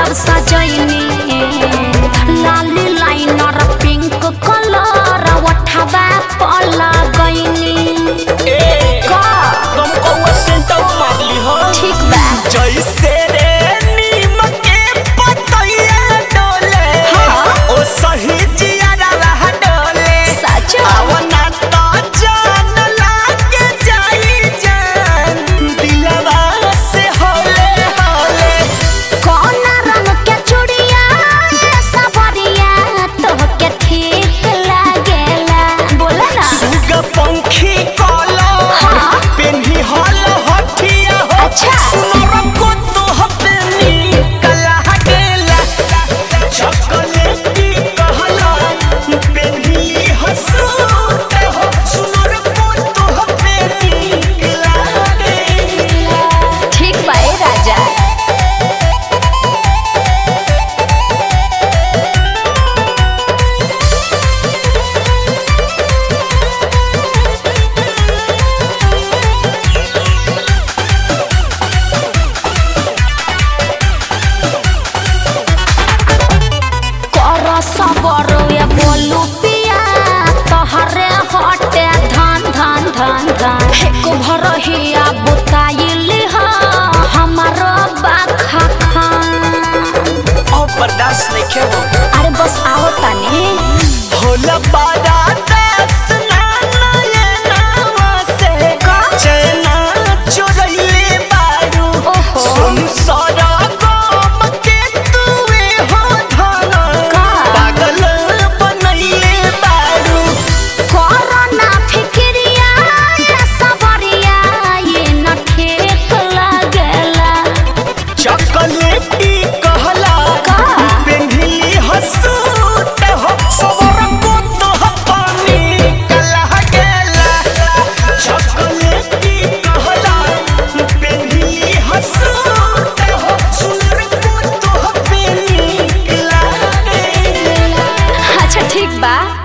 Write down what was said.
सब सजैनी लाली liner pink colour ओठवा पला गईनी ए का तुम कौआ सेंटर मारली हो ठीक बा जैसे रे नीम के पतैया डोले हाँ। ओ सही जियारा रह डोले सच आवना तो जान लागे जाई जान दिलवा से होले होले कौन रंग के चूड़िया सबरिया तोहके ठीक लागेला बोला ना सुग पंखी कलो हाँ। पेन्ही हल हठिया हो अच्छा। सुनर को तो हपेनी कला गेला चॉकलेटी कहला पेन्ही हसूत हो सुनर को तो हपेनी कला गेला ठीक बा ए राजा कर सबर ये बोलू पिया तहरे हटे धान धान धान धान एक भर हिया बुताइली हा हमारो बाखा खान अब बर्दाश्त नहीं खेबो अरे बस आओ तनी होला बारा दस नाना ये नावा से चैना चोरैले बारू ओहो। सुन सारा गाम के तुए हो धाना का? पागल बनैले बारू कोरोना फिक्रिया ये सबरिया ये न ठीक लागेला चॉकलेटी कहला का? पेन्हिली हसूट हो सबर को तो पानी कला गेला चॉकलेटी कहला पेन्हिली हसूट हो सुनर को तो पेनी कला गेला अच्छा ठीक बा